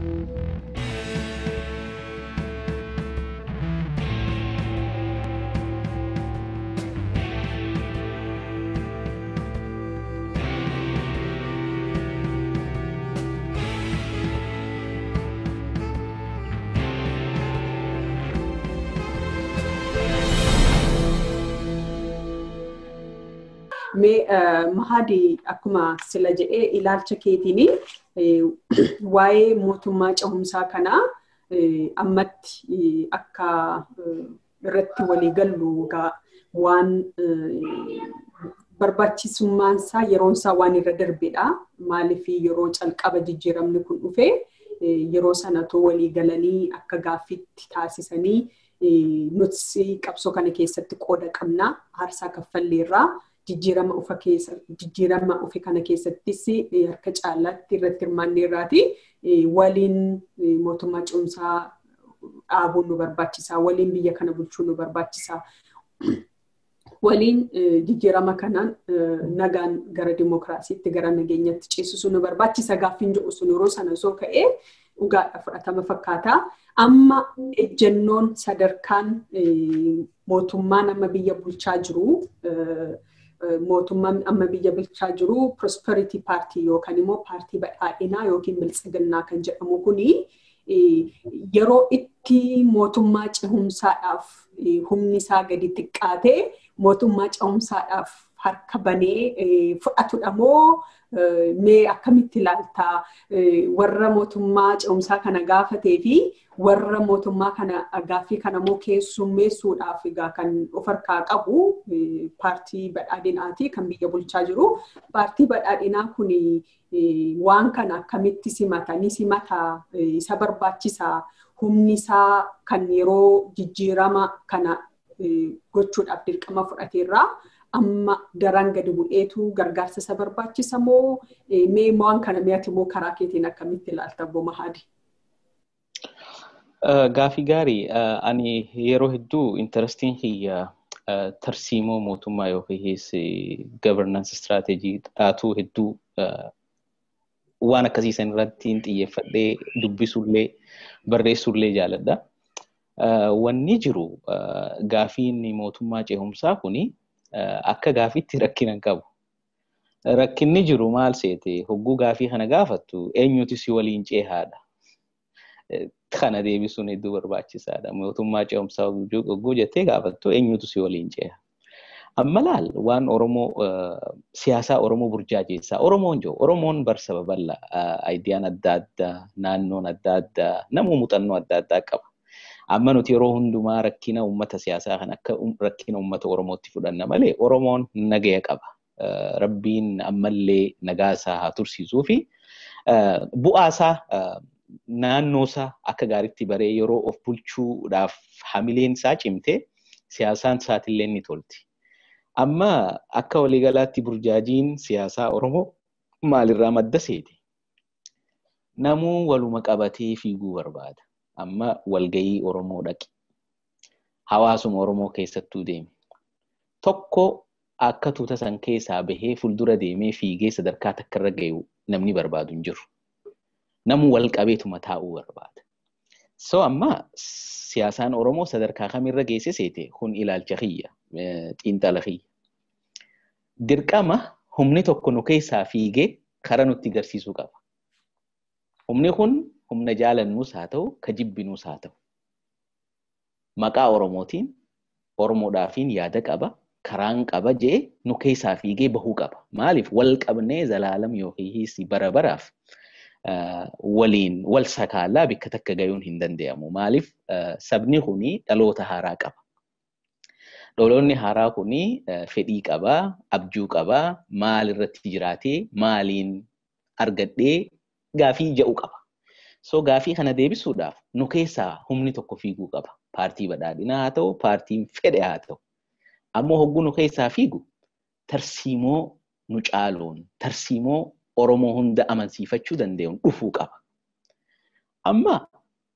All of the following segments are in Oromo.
Mee mahadi akkuma sila jedhee ilaalcha keetiin waa'ee mootummaa cehumsaa kanaa ammatti akka irratti walii gallu waan barbaachisummaan isaa yeroon isaa waan irra darbedha. Maaliif yeroo calqaba jijjiiramni kun dhufe yeroo sanatoo walii galanii akka gaaffiitti taasisanii nuti qabsoo kana keessatti qooda qabna aarsaa kaffalleerraa. jijjiirama ufa keessa jijjiirama ufe kana keessattis harka caalaatti irratti hirmaanneerraati waliin mootummaa cehumsaa dhaabuun nu barbaachisaa waliin biyya kana bulchuun nu barbaachisaa waliin jijjiirama kanaan nagaan gara dimokiraasiitti gara nageenyatti ceesisuu nu barbaachisa gaaffiin jedhu sun yeroo sana osoo ka'ee dhugaadha fudhatama fakkaata. Amma ejjennoon sadarkaan mootummaan amma biyya bulchaa jiru mootummaan amma biyya bulchaa jiru prosperity paartii yookaan immoo paartii badhaadhinaa yookiin biltsiginnaa kan jedhamu kuni yeroo itti mootummaa cehumsaadhaaf humni isaa gadi xiqqaatee mootummaa cehumsaadhaaf harka banee fudhatudha moo mee akkamitti ilaaltaa warra mootummaa cehumsaa kana gaafatee fi warra mootummaa kana gaaffii kana immoo keessummeessuudhaaf egaa kan of harkaa qabu paartii badhaadhinaati kan biyya bulchaa jiru. Paartii badhaadhinaa kun waan kana akkamitti simata ni simata isa barbaachisaa humni isaa kan yeroo jijjiirama kana gochuudhaaf dirqama fudhateerraa amma daran gadi bu'eetu gargaarsa isa barbaachisa moo mee waan kana mi'ati moo karaa keetiin akkamitti ilaalta obbo Mahadi? Gaafii gaarii ani yeroo hedduu intarastiin kiyya tarsiimoo mootummaa yookiis governance strategy dhaatuu hedduu waan akkasiisan irratti xiyyeeffadhee dubbisullee barreessullee jaaladha. Wanni jiru gaafiin mootummaa cehumsaa kuni akka gaafiitti rakkina hin qabu. Rakkinni jiru maal seete hogguu gaafii kana gaafattu eenyuti si waliin cehaadha. Kana deebisuun hedduu barbaachisaadha. Mootummaa cehumsaa hogguu jettee gaafattu eenyutu si waliin ceha. Amma laal waan Oromoo siyaasaa Oromoo burjaajessaa Oromoon jiru Oromoon barsa babal'aa aayidiyaan adda addaa naannoon adda addaa namuu muuxannoo adda addaa qaba. Amma nuti yeroo hundumaa rakkina uummata siyaasaa kan akka rakkina uummata Oromootti fudhanna malee Oromoon nagaya qaba. Rabbiin ammallee nagaasaa haa tursiisuu fi bu'aasaa naannoosaa akka gaariitti baree yeroo of bulchuudhaaf hamileen isaa cimtee siyaasaan isaatillee ni tolti. Amma akka waliigalaatti burjaajiin siyaasaa Oromoo maalirraa madda seete? Namuu waluma qabatee fiiguu barbaada. Amma walgayii Oromoo dhaqi. Hawaasuma Oromoo keessattuu deeme. Tokko akka tuuta san keessaa bahee fuuldura deemee fiigee sadarkaa takka irra gahu namni barbaadu hin jiru. Namuu wal qabeetuma taa'uu barbaada. So amma siyaasaan Oromoo sadarkaa kamirra geesse seete kun ilaalcha kiyya xiinxala kiyya. Dirqama humni tokko nu keessaa fiigee kara nutti agarsiisuu qaba. Humni kun humna jaalannuus haa ta'u ka jibbinuus haa ta'u. Maqaa Oromootiin Oromoodhaafiin yaada qaba. Karaan qaba jee nu keessaa fiigee bahuu qaba. Maaliif wal qabnee zalaalam yookiis bara baraaf waliin wal sakaalaa bakka takka gayuun hin danda'amu. Maaliif sabni kuni dhaloota haaraa qaba. Dhaloonni haaraa kuni fedhii qabaa, abjuu qabaa, maal irratti jiraatee, maaliin argadhee gaafii jedhu qaba. So gaafii kana deebisuudhaaf nu keessaa humni tokko fiiguu qaba. Paartii badhaadhinaa haa ta'u, paartiin fedhe haa ta'u. Ammoo hogguu nu keessaa fiigu tarsiimoo nu caaluun, tarsiimoo Oromoo hunda amansiifachuu danda'uun dhufuu qaba. Amma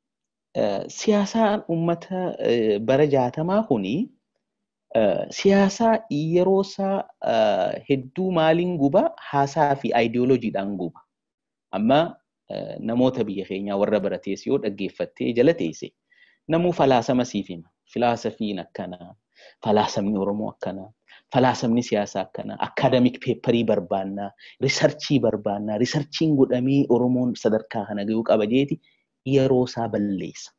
siyaasaan uummata bara jaatamaa kuni siyaasaa yeroo isaa hedduu maaliin guba haasaa fi aayidiyooloojiidhaan guba. Amma namoota biyya keenyaa warra baratees yoo dhaggeeffattee jala teesse namuu falaasama siif hima. Filaasafiin akkanaa, falaasamni Oromoo akkanaa, falaasamni siyaasaa akkanaa, akaadamik peepparii barbaannaa, risarchii barbaannaa, risarchiin godhamee Oromoon sadarkaa kana gahuu qaba jeeti yeroo isaa balleessa.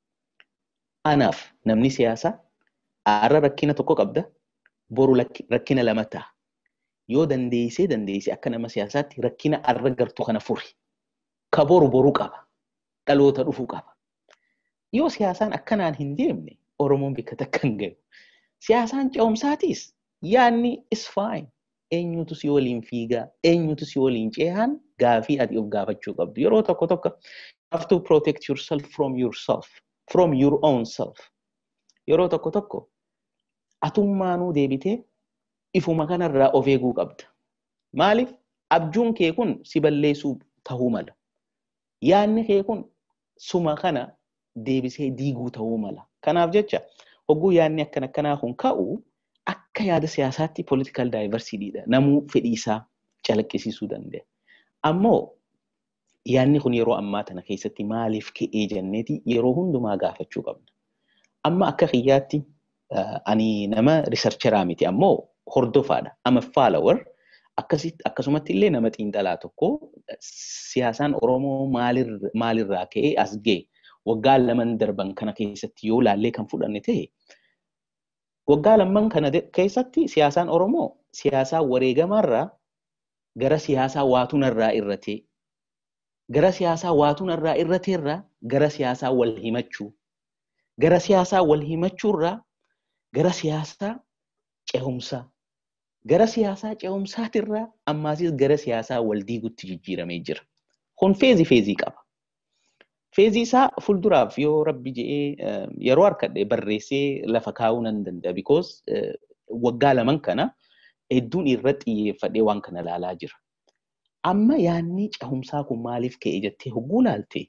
Anaaf namni siyaasaa har'a rakkina tokko qabda, boru rakkina lama ta'a. Yoo dandeessee dandeessee akka nama siyaasaatti rakkina har'a gartu kana furi. Ka boru boruu qaba. Dhaloota dhufuu qaba. Yoo siyaasaan akkanaan hin deemne Oromoon bakka takka hin gahu. Siyaasaan ce'umsaatiis yaadni is fine. Eenyutu si waliin fiigaa, eenyutu si waliin ce'aan gaafii ati of gaafachuu qabdu. Yeroo tokko tokko you have to protect yourself from yourself, from your own self. Yeroo tokko tokko atummaanuu deebitee ifuma kanarraa of eeguu qabda. Maaliif abjuun kee kun si balleessuu ta'uu mala. Yaadni kee kun suma kana deebisee diiguu ta'uu mala. Kanaaf jecha hogguu yaadni akkan akkanaa kun ka'u akka yaada siyaasaatti political diversityidha. Namuu fedhiisaa calaqqisiisuu danda'a. Ammoo yaadni kun yeroo ammaa tana keessatti maaliif ka'ee jenneeti yeroo hundumaa gaafachuu qabna. Amma akka kiyyaatti ani nama riisarcheraa miti ammoo hordofaadha. Ama follower akkasumatti illee nama xiinxalaa tokko siyaasaan Oromoo maalirraa ka'ee as ga'e waggaa laman darban kana keessatti yoo laallee kan fudhanne ta'e waggaa laman kana keessatti siyaasaan Oromoo siyaasaa wareegamaarraa gara siyaasaa waatunarraa irratee gara siyaasaa waatunarraa irrateerraa gara siyaasaa wal himachuu gara siyaasaa wal himachuurraa gara siyaasaa ce'umsaa gara siyaasaa ce'umsaatirraa ammaasis gara siyaasaa wal diigutti jijjiiramee jira. Kun feezii feezii qaba. Feezii isaa fuulduraaf yoo rabbi je'ee yeroo harkadhe barreessee lafa kaa'uu nan danda'a. Because waggaa laman kana hedduun irratti xiyyeeffadhee waan kana ilaalaa jira. Amma yaadni ce'umsaa kun maaliif ka'e jettee hogguu laalte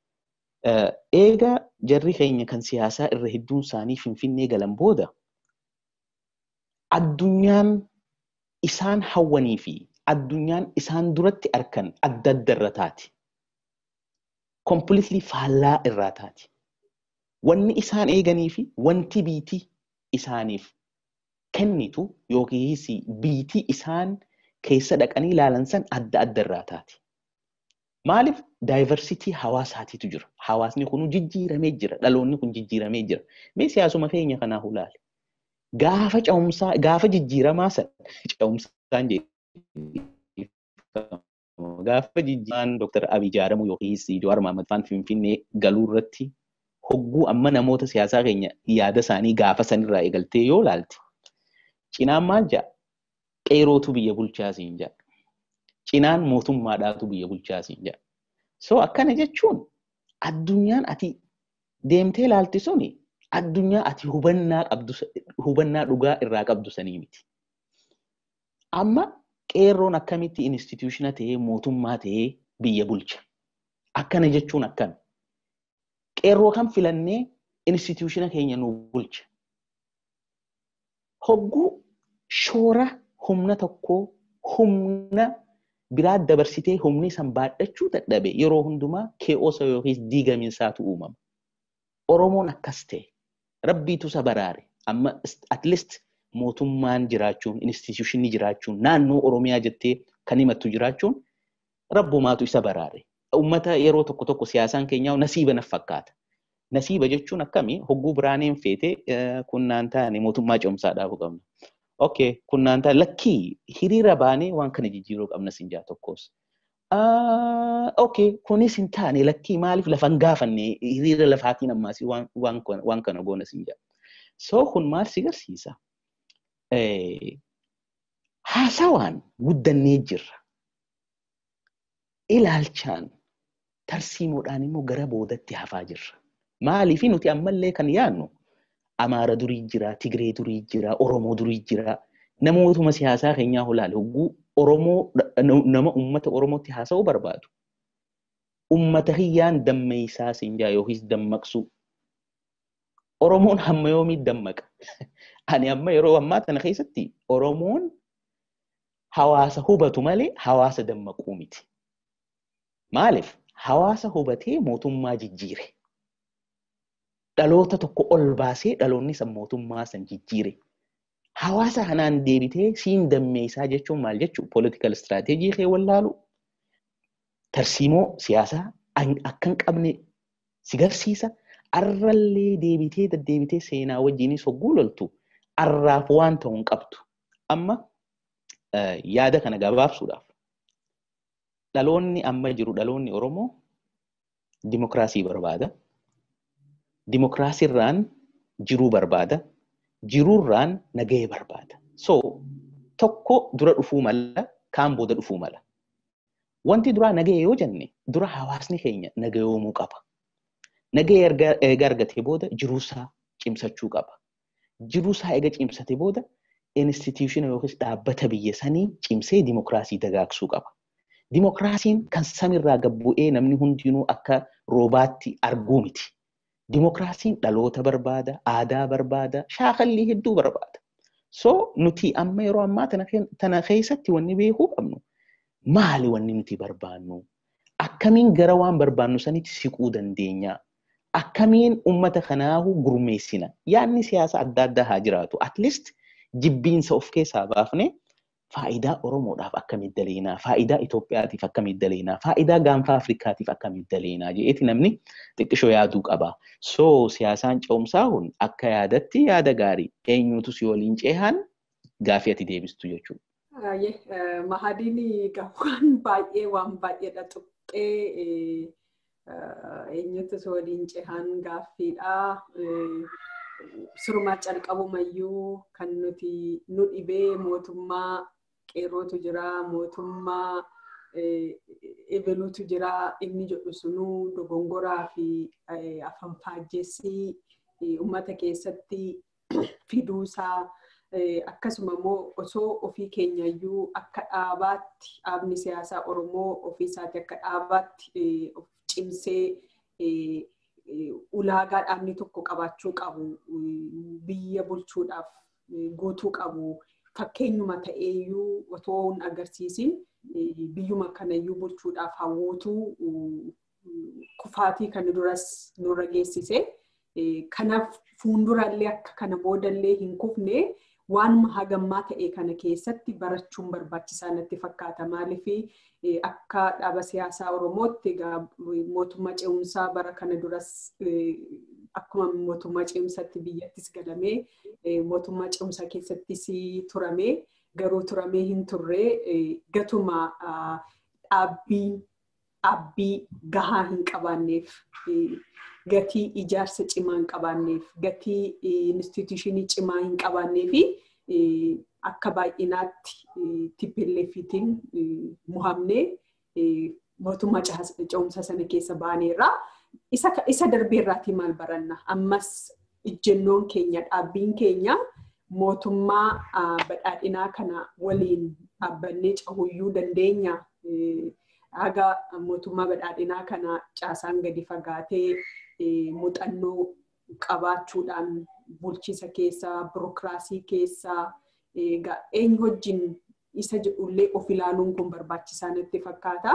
eega jarri keenya kan siyaasaa irra hedduun isaanii finfinnee galan booda addunyaan isaan hawwanii fi addunyaan isaan duratti arkan adda adda irra taati. Completely faallaa irraa taati. Wanni isaan eeganii fi wanti biitii isaaniif kennitu yookiis biitii isaan keessa dhaqanii ilaalan san adda adda irraa taati. Maaliif daayivarsitii hawaasaatiitu jira. Hawaasni kun jijjiiramee jira. Dhaloonni kun jijjiiramee jira. Mee siyaasuma keenya kanaa ilaali. Gaafa ce'umsaa gaafa jijjiiramaa san ce'umsaan gaafa jijjiiramaan Dr. Abiy jaaramu yookiis Jawaar Mahmad faan Finfinnee galuu irratti hogguu amma namoota siyaasaa keenya yaada isaanii gaafa sanirraa eegaltee yoo ilaalte cinaan maal jedha qeerootu biyya bulchaa siin jedha. Cinaan mootummaadhaatu biyya bulchaa siin jedha. So akkana jechuun addunyaan ati deemtee ilaalti suni addunyaa ati hubannaa qabdu hubannaa dhugaa irraa qabdu sanii miti. Amma qeerroon akkamitti instituutiona ta'ee mootummaa ta'ee biyya bulcha. Akkana jechuun akkana. Qeerroo kan filannee instituutiona keenya nu bulcha. Hogguu shoora humna tokkoo humna biraa dabarsitee humni san baadhachuu dadhabe yeroo hundumaa kee'oosa yookiis diigamiinsaatu uumama. Oromoon akkas ta'e. Rabbiitu isa baraare. Amma at least mootummaan jiraachuun, instituushinni jiraachuun, naannoo Oromiyaa jettee kan himattu jiraachuun rabbumaatu isa baraare. Uummata yeroo tokko tokko siyaasaan keenyaa nasiiba naf fakkaata. Nasiiba jechuun akkamii hogguu biraaneen feete kunnaan taane mootummaa ce'umsaadhaaf qabna. Okay, kunnaan taane lakkii hiriira baanee waan kana jijjiiruu qabna sinjaa tokkos. Okay, kunis hin taane lakkii maaliif lafa hin gaafanne hiriira lafaatiin ammaas waan kana goona sinjaa. So kun maal si garsiisa? Haasawaan guddannee jirra. Ilaalchaan tarsiimoodhaan immoo gara boodatti hafaa jirra. Maaliif nuti ammallee kan yaadnu Amaara durii jira, Tigree durii jira, Oromoo durii jira. Namootuma siyaasaa keenyaa ilaale hogguu Oromoo nama uummata Oromootti haasa'uu barbaadu. Uummata hiyyaan dammeessaa sinjaa yookiis dammaqsuu. Oromoon hamma yoomii dammaqa? Ani amma yeroo ammaa kana keessatti Oromoon hawaasa hubatu malee hawaasa dammaquu miti. Maaliif? hawaasa hubatee mootummaa jijjiire. Dhaloota tokko ol baasee dhaloonni san mootummaa san jijjiire. Hawaasa kanaan deebitee siin dammeessaa jechuun maal jechuun political strategy kee wallaalu tarsiimoo siyaasaa akka hin qabne si garsiisa. Arrallee deebitee deddeebitee seenaa wajjinis hogguu loltu arraaf waan ta'u hin qabdu. Amma yaada kana gabaabsuudhaaf dhaloonni amma jiru dhaloonni Oromoo dimokiraasii barbaada. Dimokiraasiirraan jiruu barbaada. Jiruurraan nagahee barbaada. So tokko dura dhufuu mala kaan booda dhufuu mala. Wanti duraa nagahee yoo jenne dura hawaasni keenya nagayoomuu qaba. Nagahee eega argatee booda jiruusaa cimsachuu qaba. Jiruusaa eega cimsate booda instituutiona yookiis dhaabbata biyya sanii cimsee dimokiraasii dagaagsuu qaba. Dimokiraasiin kan samirraa gabbu'ee namni hundinuu akka roobaatti arguu miti. Dimokiraasiin dhaloota barbaada, aadaa barbaada, shaakallii hedduu barbaada. So nuti amma yeroo ammaa tana keessatti wanni beekuu qabnu maali wanni nuti barbaannu? Akkamiin gara waan barbaannu sanitti siquu dandeenya? Akkamiin uummata kanaahu gurmeessina? Yaadni siyaasa adda addaa haa jiraatu. At least jibbiinsa of keessaa baafnee faayidaa Oromoodhaaf akkamitti daleenaa, faayidaa Itoophiyaatiif akkamitti daleenaa, faayidaa gaanfa Afrikaatiif akkamitti daleenaa jedheeti namni xiqqishoo yaaduu qaba. So siyaasaan ce'umsaa kun akka yaadatti yaada gaarii eenyutu si waliin ceehan gaafii ati deebistu jechuudha. Mahadiin waan baay'ee waan baay'eedha tuqqee eenyutu si waliin ceehan gaaffiidha. Sirumaa calqabumayyuu kan nuti nu dhibee mootummaa qeerrootu jira, mootummaa ebeluutu jira, inni jedhu sunuu dogongoraa fi afaan faajjeessii uummata keessatti fiduusaa akkasuma immoo osoo ofii keenyayyuu akka dhaabaatti dhaabni siyaasaa Oromoo ofii isaati akka dhaabaatti cimsee ulaagaa dhaabni tokko qabaachuu qabu biyya bulchuudhaaf guutuu qabu fakkeenyuma ta'eeyyuu otoo hin agarsiisin biyyuma kanayyuu bulchuudhaaf hawwootuu kufaatii kan duras nurra geessise kanaaf fuuldurallee akka kana boodallee hin kufne waanuma hagammaa ta'e kana keessatti barachuun barbaachisaa natti fakkaata maaliif akka dhaaba siyaasaa oromootti mootummaa ce'umsaa bara kana duras akkuma mootummaa ce'umsatti biyyattis galamee mootummaa ce'umsaa keessattis turamee garuu turamee hin turre gatuma dhaabbii dhaabbii gahaa hin qabaanneef gatii ijaarsa cimaa hin qabaanneef gatii instituushinii cimaa hin qabaannee fi akka baay'inaatti tippilleeffitiin muhamnee mootummaa ce'umsa sana keessa baaneerra. Isa darbeerraatii maal baranna? Ammas ijjennoon keenya dhaabbiin keenya mootummaa badhaadhinaa kana waliin dhaabbannee cahuyyuu dandeenya. Haga mootummaa badhaadhinaa kana caasaan gadi fagaatee muuxannoo qabaachuudhaan bulchiisa keessaa, birokiraasii keessaa eenyu wajjin isa jedhullee of ilaaluun kun barbaachisaa natti fakkaata.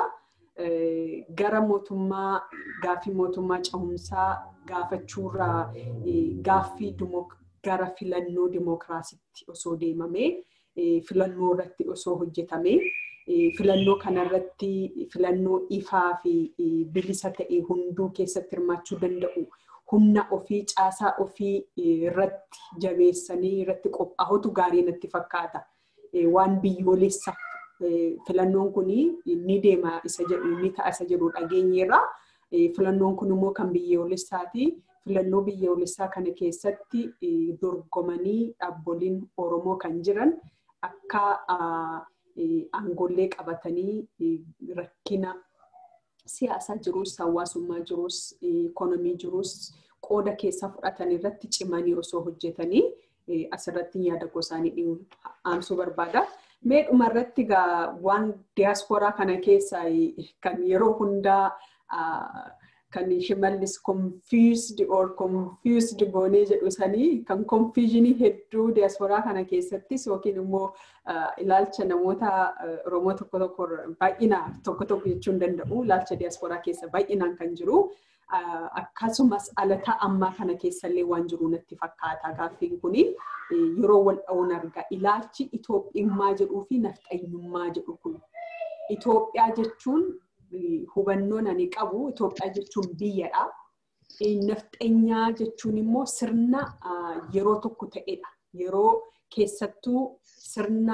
Gara mootummaa gaaffii mootummaa cehumsaa gaafachuurraa gaaffii gara filannoo dimookiraasiitti osoo deemamee filannoo irratti osoo hojjetamee filannoo kanarratti filannoo ifaa fi bilisa ta'e hunduu keessatti hirmaachuu danda'u humna ofii caasaa ofii irratti jabeessanii irratti qophaa'utu gaarii natti fakkaata. Waan biyyoolessa filannoon kun ni deema isa jedhu ni ta'a isa jedhu dhageenyeerra. Filannoon kun immoo kan biyyoolessaati. Filannoo biyyoolessaa kana keessatti dorgomanii dhaabboliin Oromoo kan jiran akka aangollee qabatanii rakkina siyaasaa jirus, hawaasummaa jirus, ikonomii jirus qooda keessa fudhatan irratti cimanii osoo hojjetanii asirratti yaada gosaanii aansuu barbaada. Mee dhumarratti waan diyaasporaa kana keessaa kan yeroo hundaa kan shimallis confused or confused goonee jedhu sanii kan confusionii hedduu diasporaa kana keessattis yookiin immoo ilaalcha namoota Oromoo tokko tokko baay'ina tokko tokko jechuu hin danda'u ilaalcha diasporaa keessa baay'inaan kan jiru. Akkasumas alataa ammaa kana keessallee waan jiru natti fakkaata gaaffiin kuni yeroo wal dha'uun argaa ilaalchi Itoophiyummaa jedhuu fi nafxanyummaa jedhu kun Itoophiyaa jechuun hubannoon ani qabu Itoophiyaa jechuun biyyadha. Nafxanyaa jechuun immoo sirna yeroo tokko ta'edha. Yeroo keessattuu sirna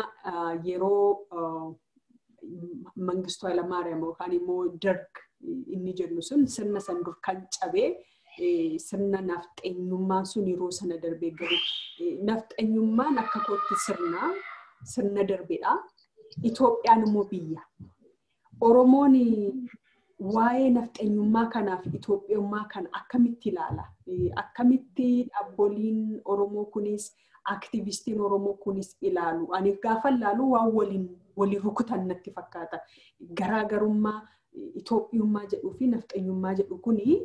yeroo Mangistuu Hayilamaariyaam yookaan immoo Darg inni jennu sun sirna san dur kan cabee sirna nafxeenyummaan sun yeroo sana darbee galu. Nafxeenyummaan akka kootti sirna sirna darbeedha. Itoophiyaan immoo biyya. Oromoon waa'ee nafxeenyummaa kanaa fi Itoophiyummaa kana akkamitti ilaala? Akkamitti dhaabboliin Oromoo kunis aktivistiin Oromoo kunis ilaalu? Ani gaafa ilaalu waan waliin walii rukutan natti fakkaata. Garaagarummaa Itoophiyummaa jedhuu fi nafxeenyummaa jedhu kuni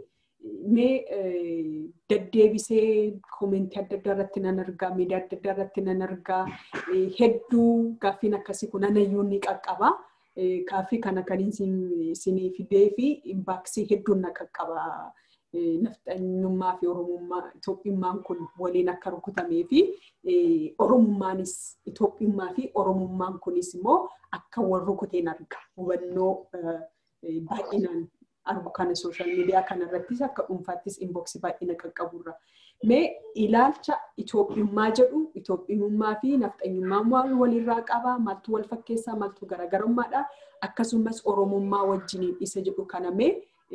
mee deddeebisee koomentii adda addaa irratti nan argaa, miidiyaa adda addaa irratti nan argaa, hedduu gaaffiin akkasii kun anayyuu ni qaqqaba. Gaaffii kana kan isinii fidee fi imbaaksii hedduun na qaqqaba. Nafxanyummaa fi Oromummaa Itoophiyummaan kun waliin akka rukutamee fi Oromummaanis Itoophiyummaa fi Oromummaan kunis immoo akka wal rukuteen arga. Hubannoo baay'inaan argu kana sooshaal miidiyaa kanarrattis akka dhuunfaattis inboksii baay'ina qaqqaburra. Mee ilaalcha Itoophiyummaa jedhu Itoophiyummaa fi nafxanyummaa maal walirraa qaba? Maaltu wal fakkeessaa? Maaltu garaagarummaadha? Akkasumas Oromummaa wajjiniin isa jedhu kana mee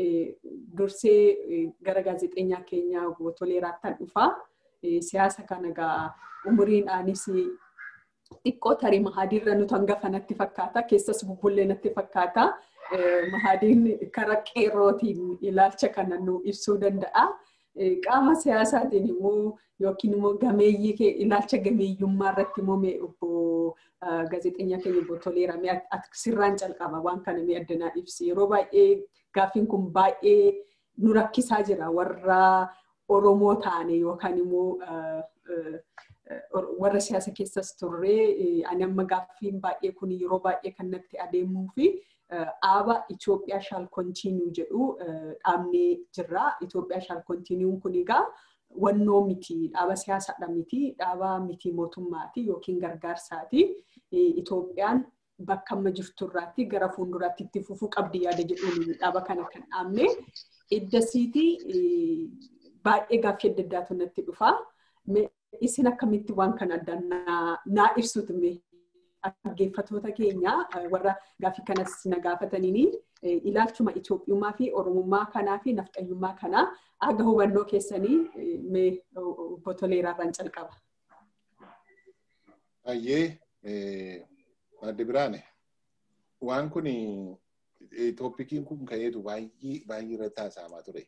dursee gara gaazexeenyaa keenyaa Toleeraattan dhufaa. Siyaasa kana egaa umuriidhaanis xiqqoo tarii mahadiirra nuti hangafa natti fakkaata. Keessas bubbullee natti fakkaata. Mahadiin karaa qeerrootiin ilaalcha kana nu ibsuu danda'a. Qaama siyaasaatiin immoo yookiin immoo gameeyyii ilaalcha gameeyyummaa irratti immoo mee obbo gaazexeenyaa keenya obbo Toleeraa mee sirraan calqaba waan kana mee addanaa ibsi. Yeroo baay'ee gaaffiin kun baay'ee nu rakkisaa jira warra Oromoo taane yookaan immoo warra siyaasa keessas turree ani amma gaaffiin baay'ee kun yeroo baay'ee kan natti adeemuu fi dhaaba Itoophiyaa shaal kontiinuu jedhu dhaabnee jirra. Itoophiyaa shaal kontiinuun kun egaa wannoo miti dhaaba siyaasaadha miti dhaaba miti mootummaati yookiin gargaarsaati. Itoophiyaan bakka amma jirturraatti gara fuulduraatti itti fufuu qabdi yaada jedhuun dhaaba kana kan dhaabne. Iddasiitii baay'ee gaaffii adda addaatu natti dhufa. Isin akkamitti waan kana addaan naa ibsuutu dhaggeeffatoota keenya warra gaaffii kanas na gaafataniin ilaalchuma Itoophiyummaa fi Oromummaa kanaa fi nafxanyummaa kanaa aga hubannoo keessanii mee obbo Toleeraarraan calqaba. Ayyee adde biraane waan kun tooppikiin kun ka'eetu baay'ee baay'ee irratti haasa'amaa ture.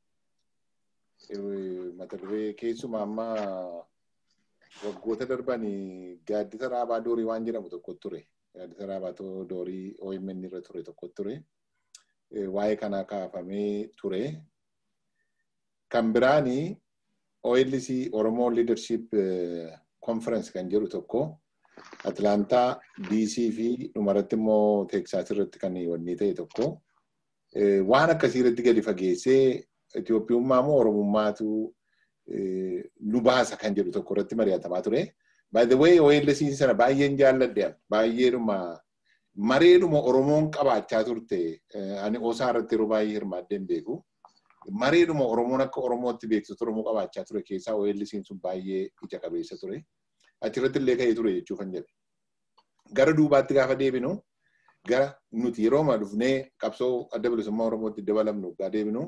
Mata duree keessumaa amma waggoota darban gaaddisa raabaa doorii waan jedhamu tokko ture. Gaaddisa raabaa doorii OMN irra ture tokko ture. Waa'ee kanaa kaafamee ture. Kan biraani OLC Oromoo Leadership Conference kan jedhu tokko Atlaantaa DC fi dhumarratti immoo Teeksaas irratti kan wanni ta'e tokko waan akkasii irratti gadi fageessee Itoophiyummaa moo Oromummaatu nu baasa kan jedhu tokko irratti mari'atamaa ture. By the way, OLC sana baay'een jaalladhe baay'eedhuma mareedhuma Oromoon qabaachaa turte ani osaa irratti yeroo baay'ee hirmaaddeen beeku. Mareedhuma Oromoon akka Oromootti beeksisu Oromoo qabaachaa ture keessaa OLC sun baay'ee ija qabeessa ture. Achirratti illee ka'ee ture jechuu kan jedhe. Gara duubaatti gaafa deebinu gara nuti yeroo amma dhufnee qabsoo adda bilisummaa Oromootti dabalamnu gaa deebinu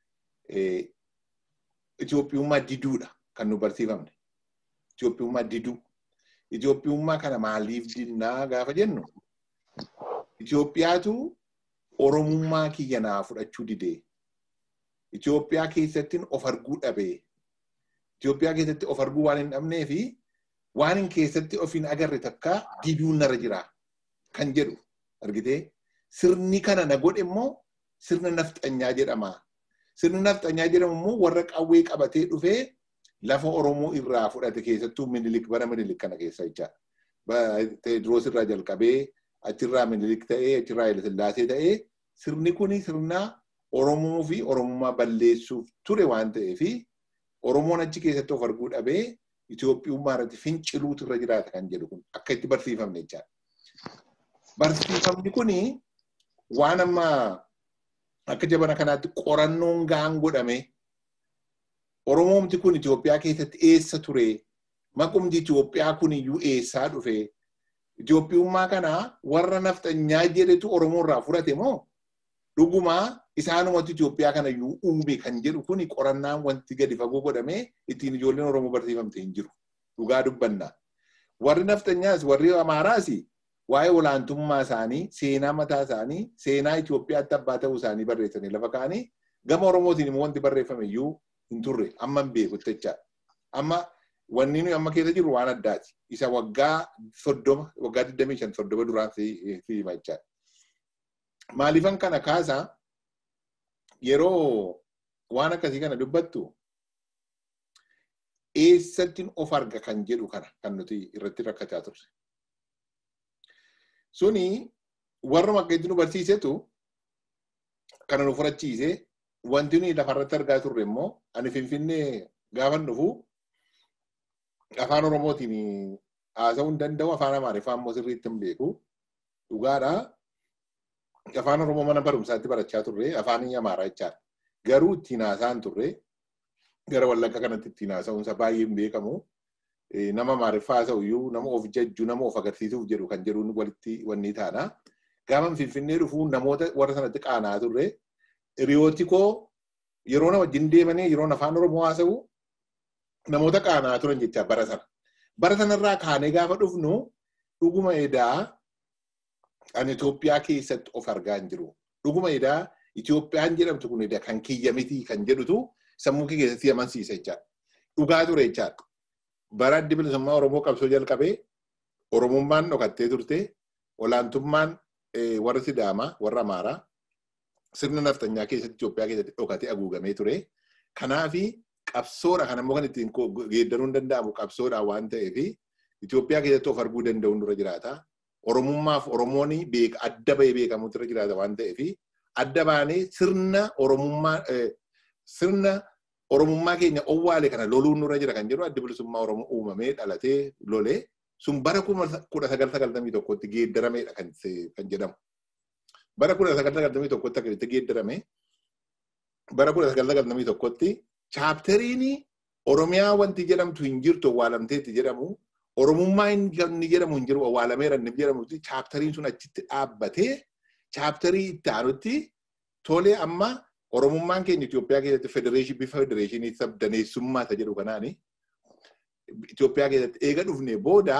Itoophiyummaa diduudha kan nu barsiifamne. Itoophiyummaa diduu. Itoophiyummaa kana maaliif dinnaa gaafa jennu Itoophiyaatu Oromummaa kiyya naa fudhachuu didee. Itoophiyaa keessattiin of arguu dhabee. Itoophiyaa keessatti of arguu waan hin dhabnee fi waan hin keessatti of hin agarre takka diduun narra jira kan jedhu argitee sirni kana na godhe immoo sirna nafxanyaa jedhama. Sirni nafxanyaa jedhamu immoo warra qawwee qabatee dhufee lafa Oromoo irraa fudhate keessattuu minilik bara minilik kana keessa jechaadha. Teediroos irraa jalqabee achirraa minilik ta'ee achirraa Hayilasillaasee ta'ee sirni kuni sirna Oromoo fi Oromummaa balleessuuf ture waan ta'eef Oromoon achi keessatti of arguu dhabee Itoophiyummaa irratti finciluutu irra jiraata kan jedhu kun akka itti barsiifamne jechaadha. Barsiifamni kuni waan amma akka jabana kanaatti qorannoon gaan godhame Oromoomti kun Itoophiyaa keessatti eessa ture? Maqumti Itoophiyaa kun iyyuu eessaa dhufe? Itoophiyummaa kana warra nafxanyaa jedhetu Oromoo irraa fudhate moo? Dhugumaa isaanumatti Itoophiyaa kana iyyuu uume kan jedhu kun qorannaan wanti gadi fagoo godhamee ittiin ijoolleen Oromoo barsiifamte hin jiru. Dhugaa dubbanna. Warri nafxanyaas warri Amaaraas waa'ee olaantummaa isaanii, seenaa mataa isaanii, seenaa Itoophiyaatti abbaa ta'uu isaanii barreessanii lafa kaanii gama Oromootiin immoo wanti barreeffame iyyuu hin turre amma hin beeku jechaadha. Amma wanni nuyi amma keessa jirru waan addaati. Isa waggaa soddoma, waggaa digdamii shan soddoma duraan si hima jechaadha. Maaliifan kana kaasa yeroo waan akkasii kana dubbattu eessattiin of arga kan jedhu kana kan nuti irratti rakkataa turre. Suni warra akka itti nu barsiisetu kana nu furachiise wanti nuyi lafarratti argaa turre immoo ani finfinnee gaafan dhufu afaan oromootiin haasa'uu hin danda'u afaan amaariffaa immoo sirriitti hin beeku dhugaadha. Afaan oromoo mana barumsaatti barachaa turre afaan amaaraa jechaadha. Garuu ittiin haasa'an turre gara wallagga kanatti ittiin haasa'uunsa baay'ee hin beekamu. Nama amaariffaa haasa'u iyyuu nama of jajju nama of agarsiisuuf jedhu kan jedhuun walitti wanni taana. Gaafa finfinnee dhufu namoota warra sanatti qaanaa turre hiriyooti koo yeroo nama wajjin deemanii yeroo afaan oromoo haasa'u namoota qaanaa turan jecha bara sana. Bara sanarraa kaanee gaafa dhufnu dhuguma edaa ani Itoophiyaa keessatti of argaa hin jiru. Dhuguma edaa Itoophiyaan jedhamtu kun edaa kan kiyya miti kan jedhutu sammuu kee keessatti amansiisa jechaadha. Dhugaa ture jechaadha. Bara addi bilisummaa Oromoo qabsoo jalqabee Oromummaan dhokattee turte olaantummaan warra Sidaamaa warra Amaaraa sirna naftanyaa keessatti Itoophiyaa keessatti dhokatee haguugamee ture. Kanaafi qabsoodha kan ammoo kan ittiin geeddaruu hin danda'amu qabsoodha waan ta'eef Itoophiyaa keessatti of arguu danda'uun dura jiraata. Oromummaaf Oromoon adda bahee beekamutu irra jiraata waan ta'eef adda baanee sirna Oromummaa sirna Oromummaa keenya owwaale kana loluun nurra jira kan jedhu addi bilisummaa Oromoo uumamee dhalatee lolee sun bara kudha sagal sagaltamii tokkotti geeddarameedha kan jedhamu. Bara kudha sagal sagaltamii tokkotti akkasitti geeddarame bara kudha sagal sagaltamii tokkotti chaapteriin Oromiyaa wanti jedhamtu hin jirtu owwaalamteetti jedhamu Oromummaa inni jedhamu hin jiru owwaalameera inni jedhamutti chaapteriin sun achitti dhaabbatee chaapterii itti aanutti tolee amma Oromummaan keenya Itoophiyaa keessatti federeeshinii bifa federeeshinii sabdaneessummaa isa jedhu kanaani Itoophiyaa keessatti eega dhufnee booda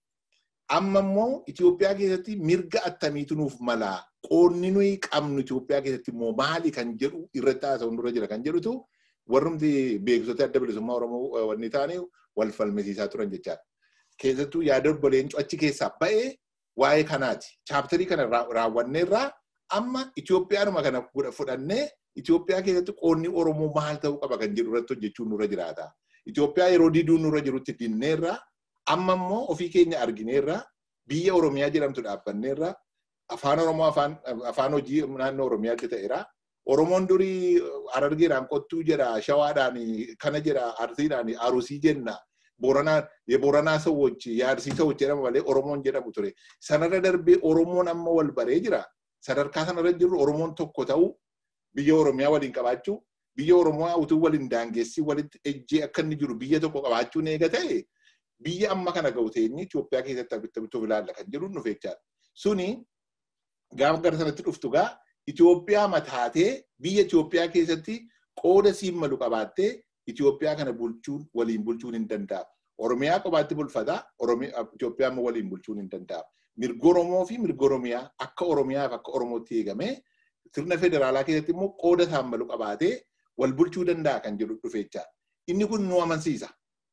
amma immoo Itoophiyaa keessatti mirga attamiitu nuuf malaa qoonni nuyi qabnu Itoophiyaa keessatti immoo maali kan jedhu irratti haasa'u nurra jira kan jedhutu warrumti beeksisota adda bilisummaa Oromoo wanni ta'anii wal falmisiisaa turan jechaadha. Keessattuu yaada obbo Leencoo achi keessaa ba'ee waa'ee kanaati. Chaaptarii kana raawwanneerraa amma Itoophiyaanuma kana fudhannee Itoophiyaa keessatti qoonni Oromoo maal ta'uu qaba kan jedhu irratti hojjechuun nurra jiraata. Itoophiyaa yeroo diduun nurra jirutti dinneerra amma immoo ofii keenya argineerra biyya Oromiyaa jedhamtu dhaabbanneerra afaan Oromoo afaan hojii naannoo Oromiyaatti ta'eera. Oromoon durii Harargeedhaan qottuu jedha, Shawaadhaan kana jedha, Arsiidhaan Arusii jenna. Booranaa የቦረና ሰዎች የአርሲ ሰዎች jedhama malee Oromoon jedhamu ture. Sanarra darbee Oromoon amma wal baree jira. Sadarkaa sanarra jirru Oromoon tokko ta'uu biyya Oromiyaa waliin qabaachuu biyya Oromoo utuu waliin daangeessii walitti ejjee akka inni jiru biyya tokko qabaachuun eega ta'e biyya amma kana ga'u ta'eenyi Itoophiyaa keessatti abitta bituuf ilaalla kan jedhu nuuf jechaadha. Suni gaafa gara sanatti dhuftu gaa Itoophiyaa mataatee biyya Itoophiyaa keessatti qooda siin malu qabaattee Itoophiyaa kana bulchuun waliin bulchuun hin danda'amu. Oromiyaa qobaatti bulfata, Itoophiyaa immoo waliin bulchuun hin danda'amu. Mirga Oromoo fi mirga Oromiyaa akka Oromiyaaf akka Oromootti eegamee sirna federaalaa keessatti immoo qooda isaan malu qabaatee wal bulchuu danda'a kan jedhu dhufe jechaadha. Inni kun nu amansiisa.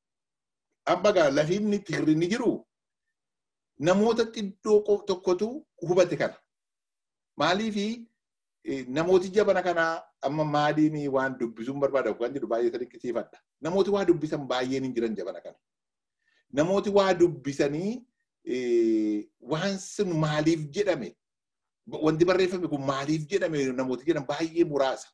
Amma gaa lafi inni itti hirrinni jiru namoota xiddoo tokkotu hubate kana. Maaliifi namooti jabana kanaa amma maaliin waan dubbisuun barbaada kan jedhu baay'ee dinqisiifadha. Namooti waa dubbisan baay'een hin jiran jabana kana. Namooti waa dubbisanii waan sun maaliif jedhame wanti barreeffame kun maaliif jedhame namooti jedhan baay'ee muraasa.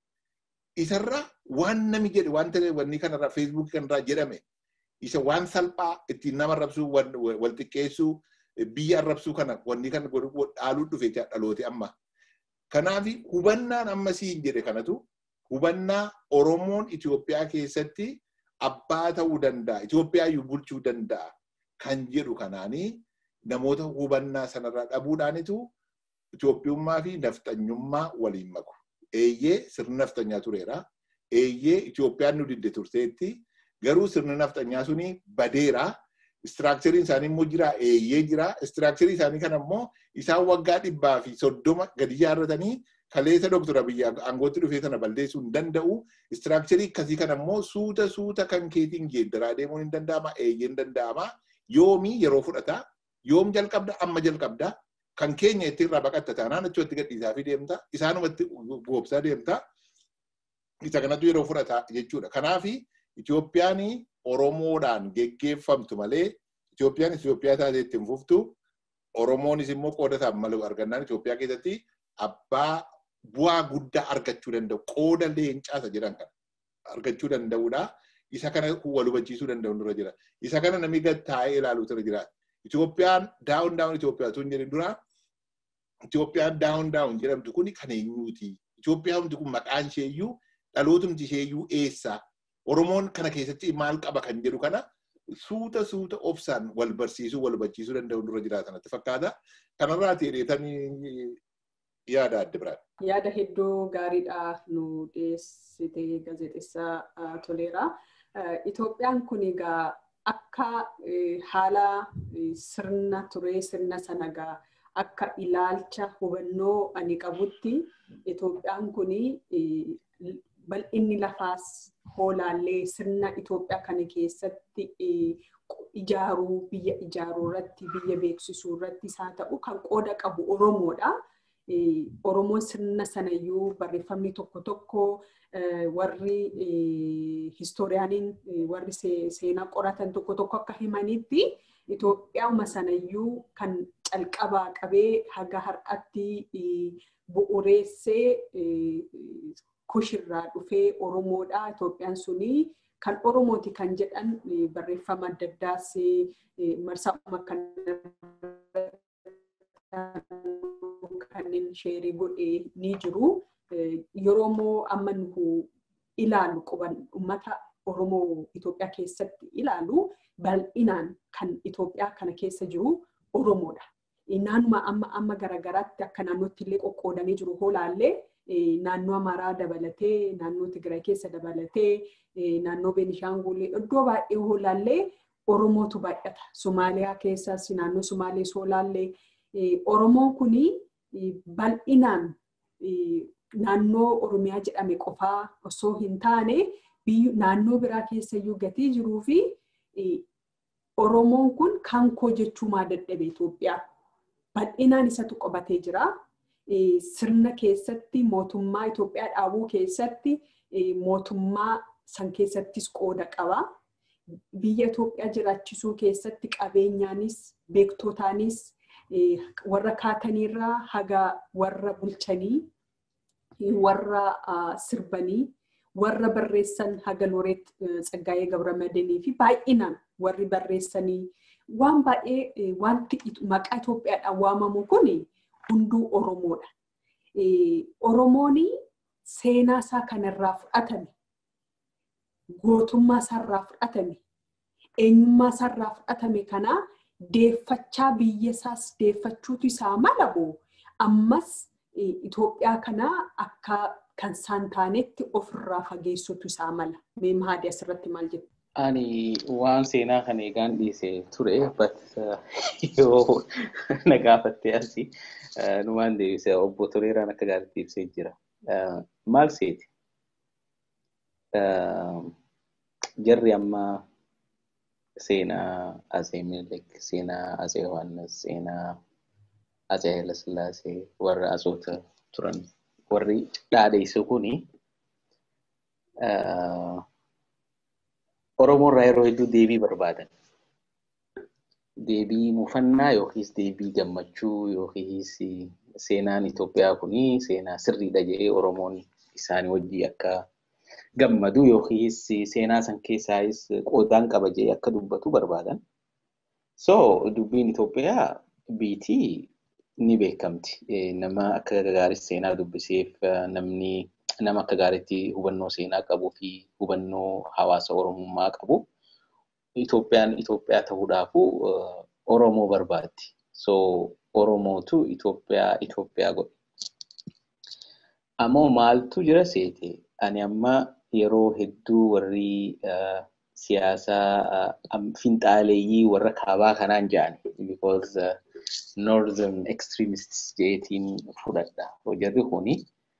Isarra waan nami jedhe waan wanni kanarraa feesbuukii kanarraa jedhame isa waan salphaa ittiin nama arrabsuu wal xiqqeessuu biyya arrabsuu kana wanni kana dhaaluu dhufe dhalooti amma. Kanaaf hubannaan amma siin jedhe kanatu hubannaa Oromoon Itoophiyaa keessatti abbaa ta'uu danda'a. Itoophiyaa iyyuu bulchuu danda'a kan jedhu kanaanii namoota hubannaa sanarraa dhabuudhaanitu Itoophiyummaa fi nafxanyummaa waliin maku. Eeyyee sirni nafxanyaa tureera. Eeyyee Itoophiyaan nu didde turteetti. Garuu sirni nafxanyaa suni badeera. Istiraakchariin isaanii immoo jira eeyyee jira. Istiraakcharii isaanii kana immoo isaan waggaa dhibbaa fi soddoma gadi ijaarratanii kaleessa doktora biyya aangootti dhufee sana balleessuu hin danda'u. Istiraakcharii akkasii kana immoo suuta suuta kan keetiin geeddaraa deemuun hin danda'ama. Eeyyee hin danda'ama. Yoomii yeroo fudhata. Yoom jalqabda amma jalqabda. Kan keenya itti irraa baqatta taanaan achitti gadhiisaa fi deemta. Isaanumatti goobsaa deemta. Isa kanatu yeroo fudhata jechuudha. Kanaafi Itoophiyaan Oromoodhaan geggeeffamtu malee Itoophiyaan Itoophiyaa taatee ittiin fuftu Oromoonis immoo qooda isaa malu argannaan Itoophiyaa keessatti abbaa bu'aa guddaa argachuu danda'u qooda leencaasa jedhan kana argachuu danda'uudha. Isa kana wal hubachiisuu danda'u dura jira. Isa kana namni gad taa'ee ilaaluutu irra jira. Itoophiyaan daawun daawun Itoophiyaa tun jedhin dura Itoophiyaan daawun daawun jedhamtu kun kan eenyuuti? Itoophiyaan kun maqaan isheeyyuu dhalootumti isheeyyuu eessa? Oromoon kana keessatti maal qaba kan jedhu kana suuta suuta obsaan wal barsiisuu wal hubachiisuu danda'u dura jiraatan natti fakkaata. Kanarraa dheereetanii yaada adda biraan. Yaada hedduu gaariidha nu dhiyeessite gaazexeessaa toleera. Itoophiyaan kun egaa akka haala sirna turee sirna sana egaa akka ilaalcha hubannoo ani qabutti Itoophiyaan kun bal'inni lafaas hoolaallee sirna Itoophiyaa kana keessatti ijaaruu biyya ijaaruu irratti biyya beeksisuu irratti isaa ta'u kan qooda qabu Oromoodha. Oromoon sirna sanayyuu barreeffamni tokko tokko warri histooriyaaniin warri seenaa qoratan tokko tokko akka himanitti Itoophiyauma sanayyuu kan calqabaa qabee haga har'atti bu'uureessee kushirraa dhufee Oromoodha. Itoophiyaan suni kan Oromooti kan jedhan barreeffama adda addaas marsaa'uma kan kanneen sheerii godhee ni jiru. Yeroo immoo amma nu ilaalu quban uummata Oromoo Itoophiyaa keessatti ilaalu bal'inaan kan Itoophiyaa kana keessa jiru Oromoodha. Naannuma amma amma garaagaraatti akka naannootti illee qoqqoodamee jiru hoolaallee naannoo Amaaraa dabalatee naannoo Tigraay keessa dabalatee naannoo Beenishaangul iddoo baay'ee hoolaallee Oromootu baay'ata. Somaaliyaa keessas naannoo Somaalee hoolaallee Oromoon kuni bal'inaan naannoo Oromiyaa jedhame qofaa osoo hin taane naannoo biraa keessayyuu gatii jiruu fi Oromoon kun kan koo jechuu maa dadhabe Itoophiyaa. Bal'inaan isatu qabatee jira. Sirna keessatti mootummaa Itoophiyaa dhaabuu keessatti mootummaa san keessattis qooda qaba. Biyya Itoophiyaa jiraachisuu keessatti qabeenyaanis beektotaanis warra kaataniirraa haga warra bulchanii warra sirbanii warra barreessan haga Looreet Tsaggaayee Gabramadiinii fi baay'inaan warri barreessanii waan baay'ee wanti maqaa Itoophiyaadhaan waamamu kun hunduu Oromoodha. Oromoon seenaa isaa kanarraa fudhatame gootummaa isaarraa fudhatame eenyummaa isaarraa fudhatame kanaa deeffachaa biyya isaas deeffachuutu isaa mala boo ammas Itoophiyaa kanaa akka kan isaan taanetti ofirraa fageessutu isaa mala. Mee mahaadii asirratti maal jettu? Ani waan seenaa kana eegaan dhiise ture but yoo na gaafattee asii numaan deebise obbo Toleeraan akka gaariitti ibsee jira. Maal seeti? Jarri amma seenaa Atsee Minilik, seenaa Atsee Yohaannis, seenaa Atsee Hayilasillaasee warra asoota turan warri dhaadheessu kuni Oromoo irraa yeroo hedduu deebii barbaadan. Deebii mufannaa yookiis deebii gammachuu yookiis seenaan Itoophiyaa kuni seenaa sirriidha jedhee Oromoon isaanii wajjin akka gammadu yookiis seenaa san keessaayis qoodaan qaba jedhee akka dubbatu barbaadan. So dubbiin Itoophiyaa biitii ni beekamti. Nama akka gaariitti seenaa dubbiseef namni nama akka gaariitti hubannoo seenaa qabuu fi hubannoo hawaasa Oromummaa qabu. Itoophiyaan Itoophiyaa ta'uudhaafu Oromoo barbaaddi. So Oromootu Itoophiyaa Itoophiyaa godhe. Ammoo maaltu jira seete? Ani amma yeroo hedduu warri siyaasaa finxaaleeyyii warra kaabaa kanaan jedhan because northern extremists jeetiin fudhadha. Jarri kuni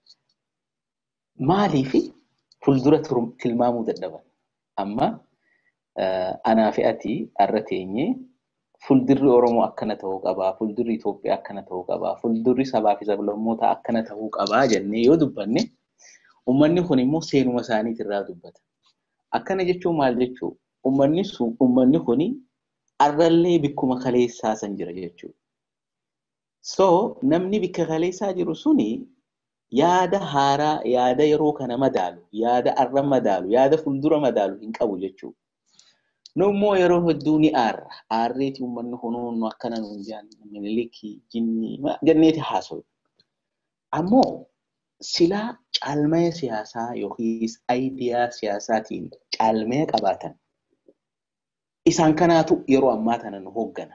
maaliifi fuuldura tilmaamuu dadhaban. Amma anaa fi ati har'a teenyee fuuldurri Oromoo akkana ta'uu qabaa, fuuldurri Itoophiyaa akkana ta'uu qabaa, fuuldurri sabaa fi sablammootaa akkana ta'uu qabaa jennee yoo dubbanne uummanni kun immoo seenuma isaaniitirraa dubbata. Akkana jechuun maal jechuu? Uummanni sun uummanni kuni har'allee bikkuma kaleessaa san jira jechuudha. So namni bikka kaleessaa jiru suni yaada haaraa, yaada yeroo kana madaalu, yaada har'a madaalu, yaada fuuldura madaalu hin qabu jechuudha. Nu immoo yeroo hedduu ni aarra. Aarreeti uummanni kunuun akkana nuun jaan minilikii, jinnii jenneeti haasawu. Ammoo silaa caalmaya siyaasaa yookiis aayidiyaa siyaasaatiin caalmaya qabaatan isaan kanaatu yeroo ammaa kana nu hooggana.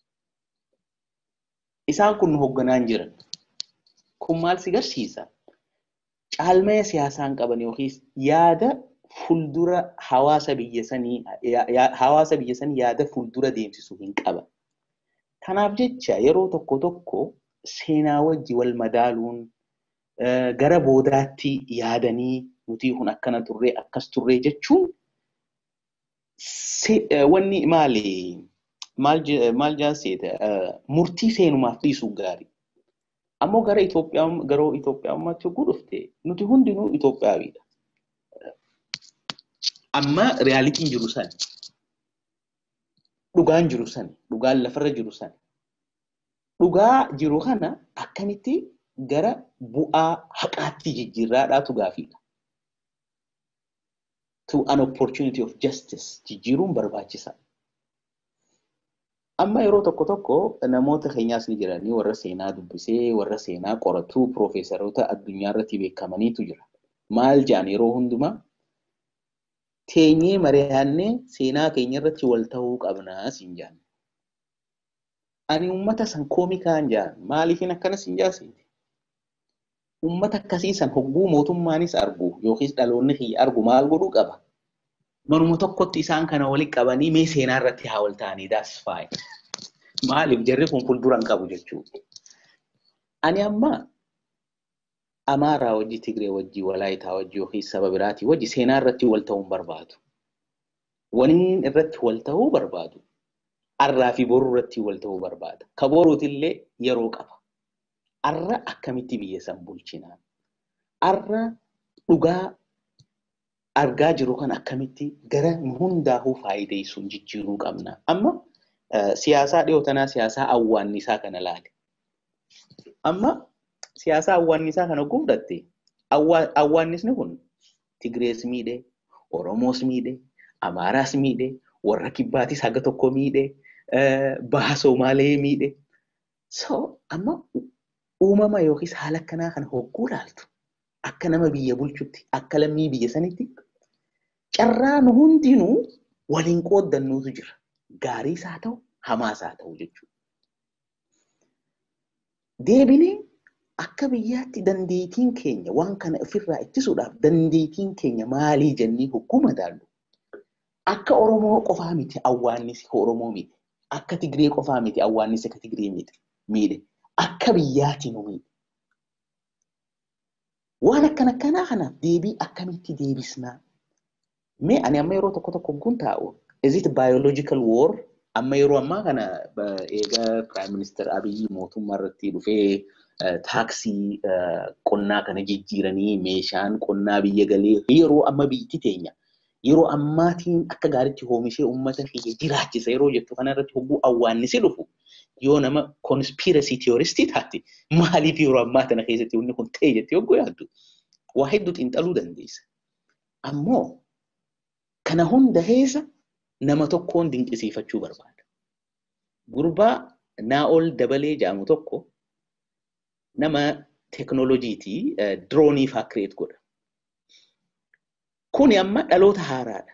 Isaan kun nu hoogganaan jiran. Kun maal si garsiisa? Caalmaya siyaasaan qaban yookiis yaada fuuldura hawaasa biyya sanii hawaasa biyya sanii yaada fuuldura deemsisu hin qaban. Kanaaf jecha yeroo tokko tokko seenaa wajji wal madaaluun gara boodaatti yaadanii nuti kun akkana turree akkas turree jechuun wanni maali maal jaanseeta murtii seenumaaf dhiisuu gaarii. Ammoo gara Itoophiyaa garoo Itoophiyaummaatti yogguu dhufte nuti hundinuu Itoophiyaawidha. Amma reyaalitiin jiru sani. Dhugaan jiru sani. Dhugaan lafarra jiru sani. Dhugaa jiru kana akkamitti gara bu'aa haqaatti jijjiirraadhaatu gaafiidha. To an opportunity of justice jijjiiruun barbaachisaa. Amma yeroo tokko tokko namoota keenyaas ni jiranii warra seenaa dubbisee warra seenaa qoratuu piroofeesaroota addunyaa irratti beekamaniitu jira. Maal jaan yeroo hundumaa teenyee mari'annee seenaa keenya irratti wal ta'uu qabnaa siin jaan. Ani uummata san koomikaan jaan maaliifin akkana siin jaasiti? Uummata akkasii san hogguu mootummaanis argu yookiis dhaloonni kiyya argu maal godhuu qaba? Manuma tokkotti isaan kana walitti qabanii mee seenaa irratti haa wal ta'anii that's fine. Maaliif jarri kun fuuldura hin qabu jechuudha. Ani amma Amaaraa wajji Tigree wajji Walaayitaa wajji yookiis saba biraatii wajji seenaa irratti wal ta'uu hin barbaadu. Waniin irratti wal ta'uu barbaadu. Arraa fi boruu irratti wal ta'uu barbaada. Ka boruutillee yeroo qaba. Arra akkamitti biyya san bulchinaa? Arra dhugaa argaa jiru kan akkamitti gara hundaafuu faayideessuun jijjiiruu qabna. Amma siyaasaa dhiyoo tanaa siyaasaa awwaannisaa kana laale. Amma siyaasaa awwaannisaa kana guddatte awwaannisni kun Tigrees miidhe, Oromoos miidhe, Amaaraas miidhe, warra kibbaatis haga tokko miidhe, baha Somaalee miidhe. So amma uumama yookiis haala akkanaa kana hogguu laaltu akka nama biyya bulchutti akka lammii biyya sanitti carraa nu hundinuu waliin qooddannuutu jira. Gaariis haa ta'u hamaas haa ta'u jechuudha. Deebinee akka biyyaatti dandeettiin keenya waan kana ofirraa ittisuudhaaf dandeettiin keenya maalii jennee hogguu madaallu. Akka Oromoo qofaa miti awwaannisi Oromoo miti. Akka Tigree qofaa miti awwaannisi akka Tigree miidhe. Akka biyyaatti nu miidhe. Waan akkan akkanaa kanaaf deebii akkamitti deebisnaa? Mee ani amma yeroo tokko tokko kun taa'u is it biological war amma yeroo ammaa kana eega prime minister Abiyyi mootummaa irratti dhufee taaksii qonnaa kana jijjiiranii meeshaan qonnaa biyya galee yeroo amma biyyi teenya yeroo ammaatiin akka gaariitti oomishee uummata kiyya jiraachisa yeroo jettu kanarratti hogguu awwaannisi dhufu yoo nama konspirasii tiyooristii taate maaliif yeroo ammaa tana keessatti wanni kun ta'e jettee hogguu yaaddu waa hedduu xiinxaluu dandeessa. Ammoo kana hunda keessa nama tokkoon dinqisiifachuu barbaada. Gurbaa Naa'ol Dabalee jedhamu tokko nama teknooloojiitii diroonii faa kireet godha. Kuni amma dhaloota haaraadha.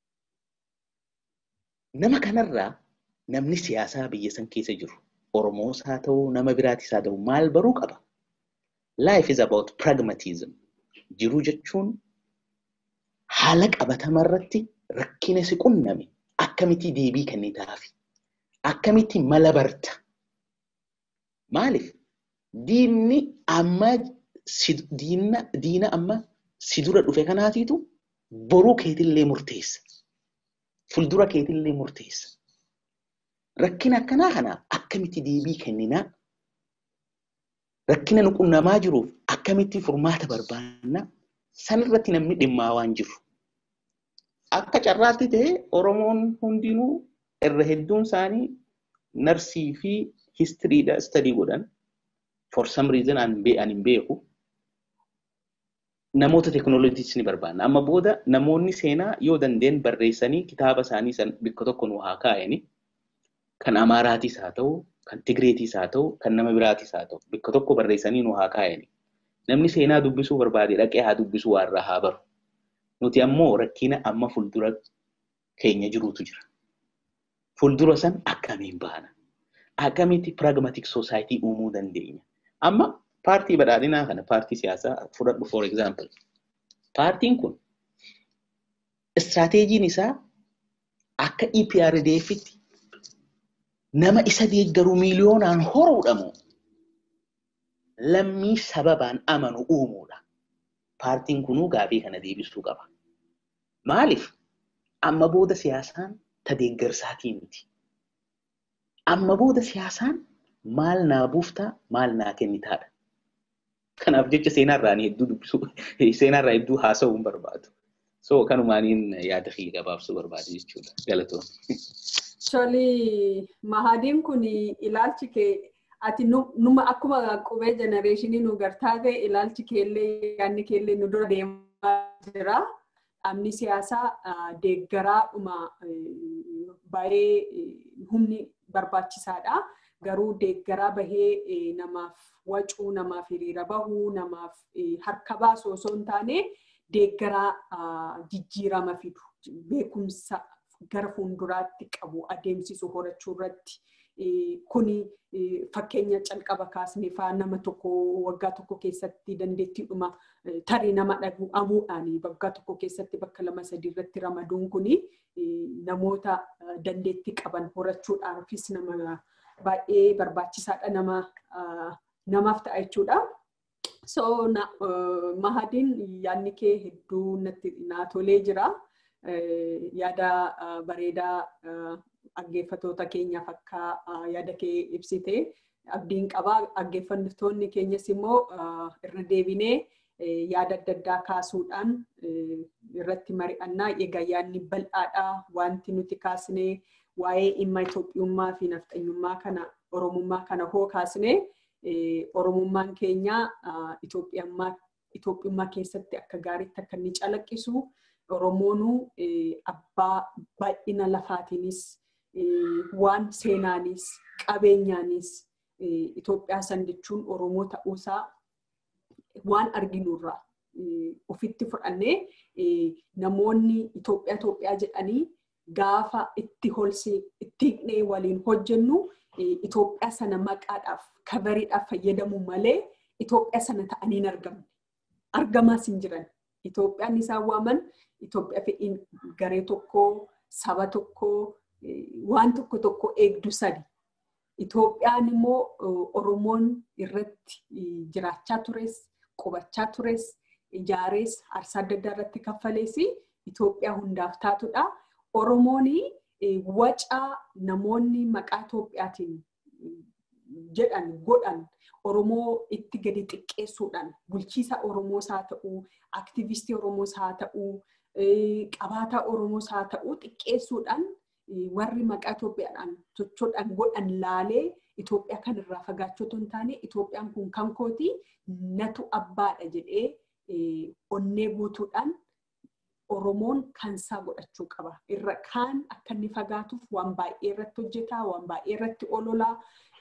Nama kanarraa namni siyaasaa biyya san keessa jiru Oromoos haa ta'u nama biraatis haa ta'u maal baruu qaba. Life is about pragmatism. Jiruu jechuun haala qabatamarratti rakkina si qunname akkamitti deebii kennitaafi akkamitti mala barta. Maaliif diinni amma diina diina amma si dura dhufe kanaatiitu boruu keetillee murteessa. Fuuldura keetillee murteessa. Rakkina akkanaa kana akkamitti deebii kenninaa? Rakkina nu qunnamaa jiruuf akkamitti furmaata barbaannaa? Sanirratti namni dhimmaa waan jiru. Akka carraatti ta'e Oromoon hundinuu irra hedduun isaanii narsii fi histiriidha istadii godhan. For some reason an hin beeku. Namoota teekinooloojiis ni barbaanna. Amma booda namoonni seenaa yoo dandeen barreessanii kitaaba isaanii san bakka tokko nu haa kaa'ani. Kan Amaaraatis haa ta'u, kan Tigreetis haa ta'u, kan nama biraatis haa ta'u, bakka tokko barreessanii nu haa kaa'ani. Namni seenaa dubbisuu barbaade dhaqee haa dubbisuu waan irraa haa baru. Nuti ammoo rakkina amma fuuldura keenya jirutu jira. Fuuldura san akkamiin baana? Akkamitti pragmatic society uumuu dandeenya? Amma paartii badhaadhinaa kana paartii siyaasaa fudhadhu for example. Paartiin kun istiraateejiin isaa akka EPRDFitti nama isa deeggaru miiliyoonaan horuudhamu lammii sababaan amanu uumuudha. Paartiin kunuu gaafii kana deebisuu qaba. Maaliif? Amma booda siyaasaan ta deeggarsaatii miti. Amma booda siyaasaan maal naa buuftaa maal naa kennitaadha. Kanaaf jecha seenaarraa hedduu dubbisuu seenaarraa hedduu haasa'uu hin barbaadu. So kanumaaniin yaada kiyya gabaabsuu barbaade jechuudha. Galatoon. Toli mahadiin kun ilaalchi kee ati numa akkuma qubee jenereeshinii nu gartaa ta'e ilaalchi keellee yaadni keellee nu dura deemaa jira. Dhaabni siyaasaa deeggaraadhuma baay'ee humni barbaachisaadha. Garuu deeggaraa bahee namaaf wacuu, namaaf hiriira bahuu, namaaf harka baasu osoo hin taane deeggaraa jijjiirama fidu. Beekumsa gara fuulduraatti qabu adeemsisu horachuu irratti. Kuni fakkeenya calqaba kaasnee fa'aa nama tokko waggaa tokko keessatti dandeettiidhuma tarii nama dhabuudhaan waggaa tokko keessatti bakka lama sadii irratti ramaduun kuni namoota dandeettii qaban horachuudhaafis nama baay'ee barbaachisaadha nama namaaf ta'a jechuudha. So mahadiin yaadni kee hedduu natti naa tolee jira. Yaada bareedaa dhaggeeffatoota keenyaaf akka yaada kee ibsite abdiin qabaa dhaggeeffattoonni keenyas immoo irra deebinee yaada adda addaa kaasuudhaan irratti mari'annaa egaa yaadni bal'aadhaa wanti nuti kaasnee waa'ee dhimma Itoophiyummaa fi nafxanyummaa kana Oromummaa kana hoo kaasnee Oromummaan keenya Itoophiyummaa keessatti akka gaariitti akka inni calaqqisu Oromoonuu abbaa baay'ina lafaatiinis waan seenaanis qabeenyaanis Itoophiyaa san jechuun Oromoo ta'uusaa waan arginurraa ofitti fudhannee namoonni Itoophiyaa Itoophiyaa jedhanii gaafa itti holsee itti hiqnee waliin hojjennu Itoophiyaa sana maqaadhaaf kabariidhaaf fayyadamu malee Itoophiyaa sana ta'anii hin argamne. Argamaas hin jiran. Itoophiyaan isaan waaman Itoophiyaa fedhiin garee tokkoo, saba tokkoo, waan tokko tokko eegdu sadi. Itoophiyaan immoo Oromoon irratti jiraachaa tures, qubachaa tures, ijaarees, aarsaa adda addaa irratti kaffalees Itoophiyaa hundaaf taatudha. Oromoon wacaa namoonni maqaa Itoophiyaatiin jedhan godhan Oromoo itti gadi xiqqeessuudhaan bulchiisa Oromoos haa ta'uu, aktivistii Oromoos haa ta'uu, qabaataa Oromoos haa ta'uu xiqqeessuudhaan warri maqaa Itoophiyaadhaan sochoodhaan godhan laalee Itoophiyaa kanarraa fagaachuu otoo hin taane Itoophiyaan kun kan kooti natu abbaadha jedhee onnee guutuudhaan Oromoon kansaa godhachuu qaba. Irra kaan akka inni fagaatuuf waan baay'ee irratti hojjetaa, waan baay'ee irratti ololaa,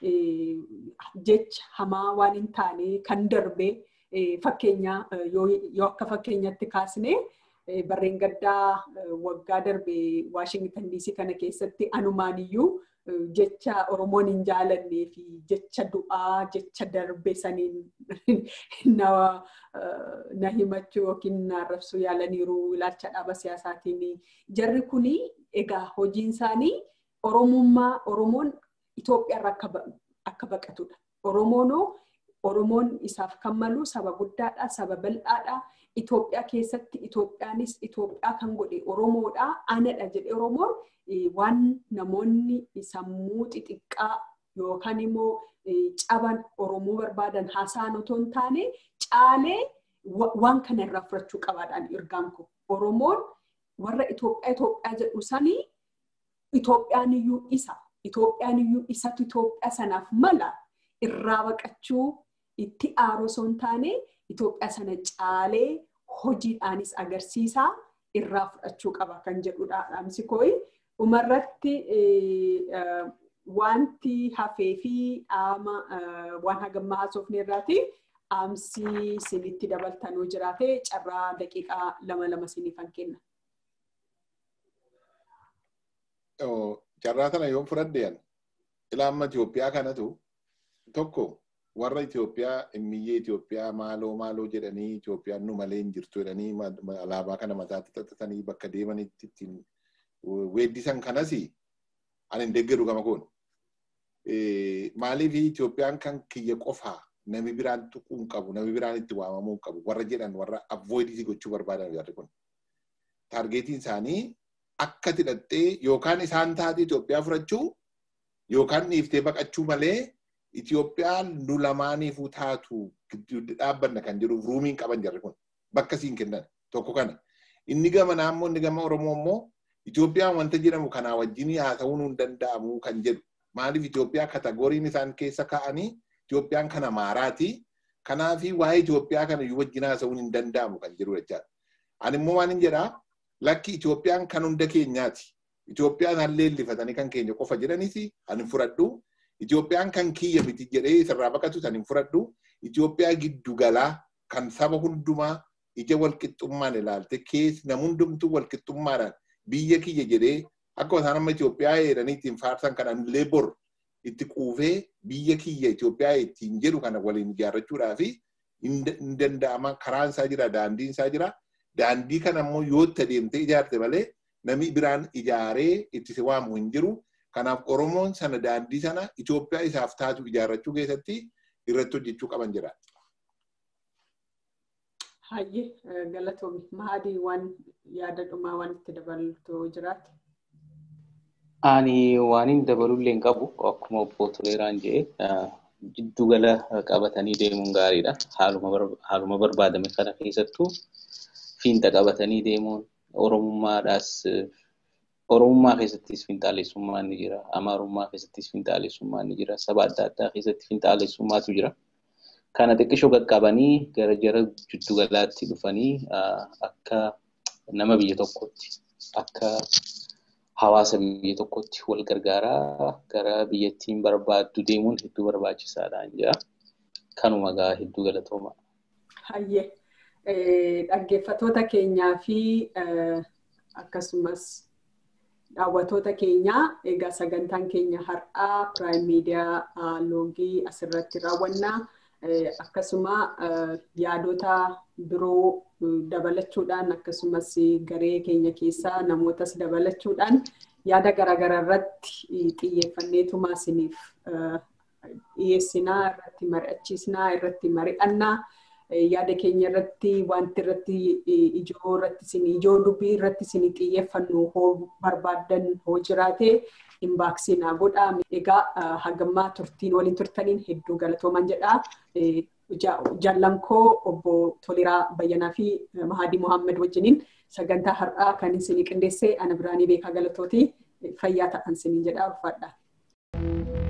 jecha hamaa waan hin taane kan darbe fakkeenya yoo akka fakkeenyatti kaasnee barreen gaddaa waggaa darbe Waashingtan DC kana keessatti anumaan iyyuu jecha Oromoon hin jaalannee fi jecha du'aa, jecha darbe saniin na himachuu yookiin na arrabsuu yaalaniiru ilaalcha dhaaba siyaasaatiin. Jarri kuni egaa hojiin isaanii Oromummaa Oromoon Itoophiyaarra akka baqatudha. Oromoonoo Oromoon isaaf kan malu saba guddaadha, saba bal'aadha. Itoophiyaa keessatti Itoophiyaanis Itoophiyaa kan godhe Oromoodha. Anadha jedhee Oromoon waan namoonni sammuu xixiqqaa yookaan immoo caban Oromoo barbaadan haasa'an otoo hin taane caalee waan kana irraa fudhachuu qabaadhaan ergaan kun. Oromoon warra Itoophiyaa Itoophiyaa jedhu sanii Itoophiyaan iyyuu isa. Itoophiyaan iyyuu isatu Itoophiyaa sanaaf mala irraa baqachuu itti aaruu osoo hin taane Itoophiyaa sana caalee hojiidhaanis agarsiisaa irraa fudhachuu qaba kan jedhudha dhaamsi kooyi. Dhumarratti wanti hafee fi dhaama waan hagammaa haasofne irraati dhaamsi sinitti dabaltanuu jiraate carraa daqiiqaa lama lama siniifan kenna. Carraa kana yoon fudhadheen ilaamma Itoophiyaa kanatu tokko warra Itoophiyaa immiyyee Itoophiyaa maaloo maaloo jedhanii Itoophiyaan nu malee hin jirtu jedhanii alaabaa kana mataatti xaxatanii bakka deemanitti ittiin weeddisan kanas ani hin deeggaru gama kun. Maaliif Itoophiyaan kan kiyya qofaa nami biraan tuquu hin qabu nami biraan itti waamamuu hin qabu warra jedhan warra avoidisii gochuu barbaadan jarri kun. Taargeetiin isaanii akka hidhattee yookaan isaan taate Itoophiyaa fudhachuu yookaan dhiiftee baqachuu malee Itoophiyaan nu lamaaniifuu taatu dhaabbanna kan jedhuuf ruumiin qaban jarri kun bakka siin kennan tokko kana. Inni gama naannoo inni gama Oromoo immoo Itoophiyaan wanta jedhamu kanaa wajjin haa ta'uu hin danda'amu kan jedhu. Maaliif Itoophiyaa katagoriin isaan keessa kaa'anii Itoophiyaan kana maaraati. Kanaafi waa'ee Itoophiyaa kana iyyuu wajjin haasa'uun hin danda'amu kan jedhu jechaadha. Ani immoo waan hin jedhaa lakki Itoophiyaan kan hunda keenyaati. Itoophiyaan hallee illifatanii kan keenya qofa jedhanis ani fudhadhu. Itoophiyaan kan kiyya miti jedhee isarraa baqatu ani fudhadhu. Itoophiyaa giddu galaa kan saba hundumaa ija walqixxummaan ilaalte keessa nam hundumtuu walqixxummaadhaan biyya kiyya jedhee akka isaan amma Itoophiyaa jedhanii ittiin faarsan kanaan illee bor itti quufee biyya kiyya Itoophiyaa ittiin jedhu kana waliin ijaarrachuudhaa fi hin danda'ama karaan isaa jira daandiin isaa jira. Daandii kana immoo yoo itti adeemtee ijaarte malee namni biraan ijaaree itti si waamu hin jiru. Kanaaf Oromoon sana daandii sana Itoophiyaa isaaf taatu ijaarrachuu keessatti irratti hojjechuu qaban jira. Hayyee galatoomi. Mahadii waan yaada dhumaa waan itti dabaltu jiraate. Ani waan hin dabalullee hin qabu akkuma obbo Toleeraan jedhe jiddugala qabatanii deemuun gaariidha. Haaluma barbaadame kana keessattuu fiinta qabatanii deemuun Oromummaadhaas Oromummaa keessattis finxaalessummaan ni jira. Amaarummaa keessattis finxaalessummaan ni jira. Saba adda addaa keessatti finxaalessummaatu jira. Kana xiqqishoo qaqqabanii gara jara jiddugalaatti dhufanii akka nama biyya tokkotti akka hawaasa biyya tokkotti wal gargaaraa gara biyyattiin barbaaddu deemuun hedduu barbaachisaadhaan jira. Kanuma gaa hedduu galatooma. Hayyee dhaggeeffatoota keenyaa fi akkasumas daawwatoota keenyaa egaa sagantaan keenya har'aa piraayim miidiyaa loogii asirratti raawwannaa. akkasuma yaadota biroo dabalachuudhaan akkasumas garee keenya keessaa namootas dabalachuudhaan yaada garaagaraa irratti xiyyeeffanneetuma isiniif dhiyeessinaa irratti mari'achiisnaa irratti mari'annaa yaada keenya irratti wanti irratti ijoo irratti isin ijoo dubbii irratti isin xiyyeeffannu hoo barbaaddan hoo jiraate inbaaksii naa godhaa. Egaa hagammaa turtiin waliin turtaniin hedduu galatooman jedhaa. Jaallankoo obbo Toliraa Bayyanaa fi Mahadii Muhammad wajjiniin sagantaa har'aa kan isinii qindeessee ana biraanii beekaa galatooti fayyaa ta'an isiniin jedhaa ulfaadha.